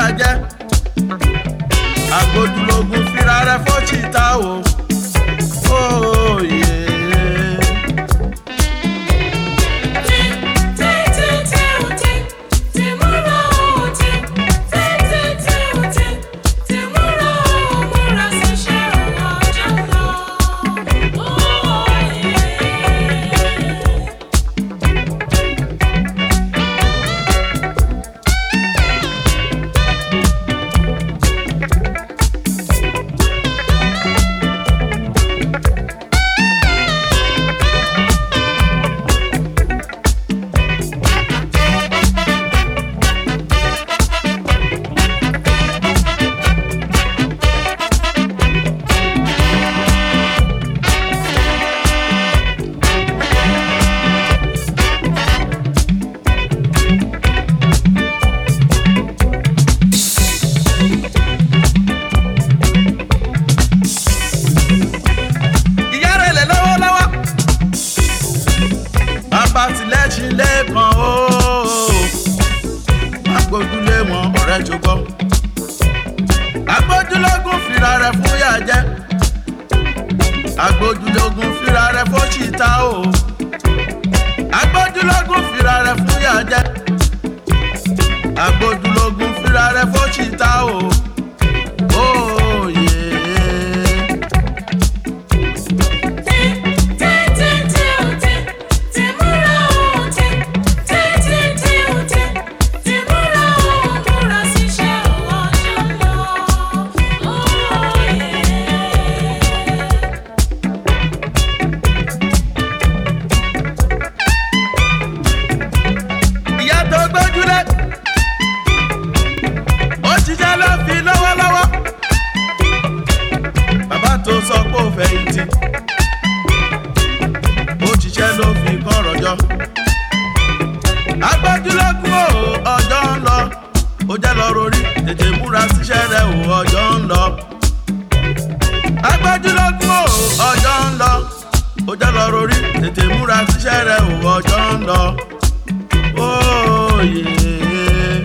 jẹ́ agbójúlógún fira rẹ fọ́chìta o. Oyè. ìyá rẹ̀ lẹ̀ lọ́wọ́lọ́wọ́. bàbá tilẹ̀ṣin lẹ́ẹ̀kan o. agbójúlé wọn ọ̀rẹ́ jọgbọ́. agbójúlógún fira rẹ̀ fún yà jẹ́. agbójúlógún fira rẹ̀ fọ́ṣìta o. agbójúlógún fira rẹ̀ fún yà jẹ́. agbójúlógún fira rẹ̀ fọ́ṣìta o. Oyè. ìyá tó gbójúlé ó ṣiṣẹ́ ló fi lọ́wọ́lọ́wọ́ bàbá tó sọ pé ó fẹ̀yìntì ó ṣiṣẹ́ ló fi kọ́rọ̀ jọ agbójúlógún o ọjọ́ ń lọ ó jẹ́ lọ rorí tètè múra síṣẹ́ rẹ̀ o ọjọ́ ń lọ agbójúlógún o ọjọ́ ń lọ ó jẹ́ lọ rorí tètè múra síṣẹ́ rẹ̀ o ọjọ́ ń lọ. Oh yeah.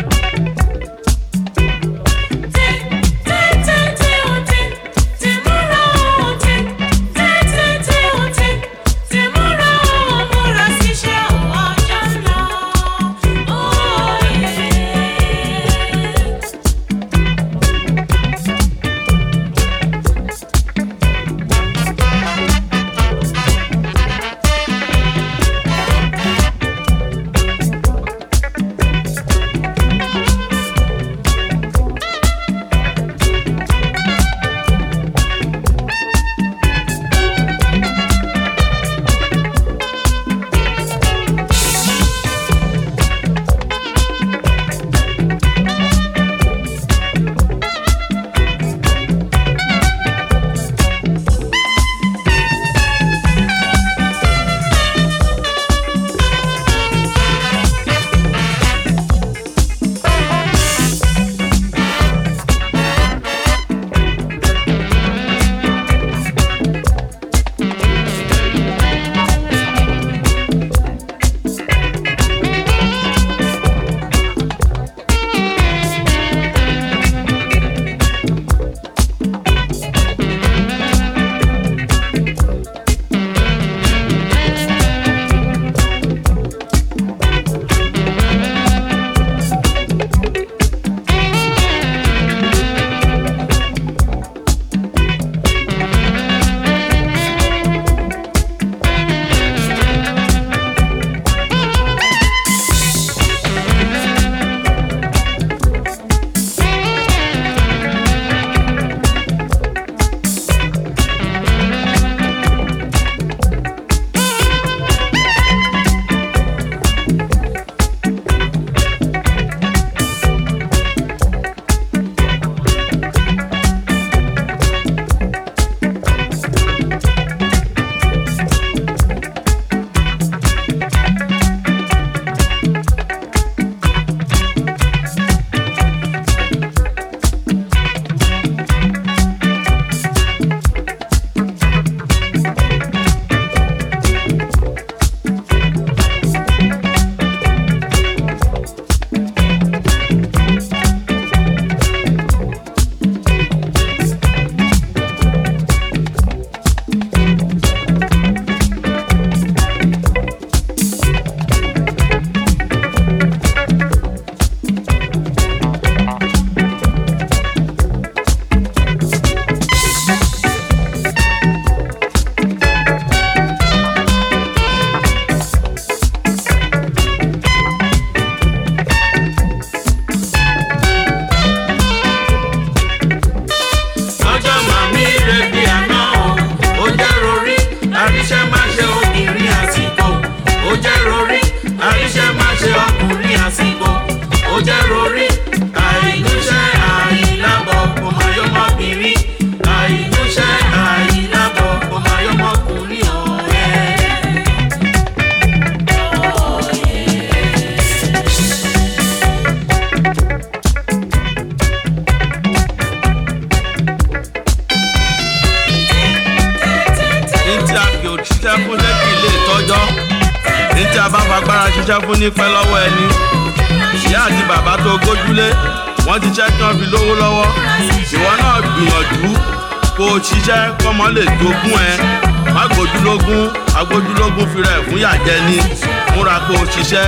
ṣiṣẹ́ fún ṣé kì í lè tọ́jọ́ ní tí a bá fagbára ṣiṣẹ́ fún ní pẹ́ lọ́wọ́ ẹni ìyá àti bàbá tó gójúlé wọ́n ti ṣẹ́ kí wọ́n fi lówó lọ́wọ́ ìwọ náà gbìyànjú kó o ṣiṣẹ́ kọ́mọ lè jogún ẹ má gbójúlógún agbójúlógún fi rẹ̀ fún yàjẹ́ ni múra kó o ṣiṣẹ́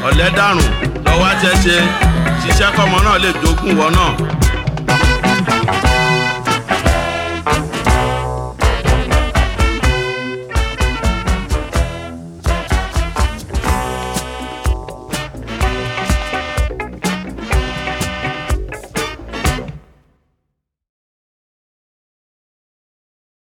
ọ̀lẹ́dàrùn lọ́wọ́ àṣẹṣe ṣiṣẹ́ kọ́mọ náà lè jogún wọ náà.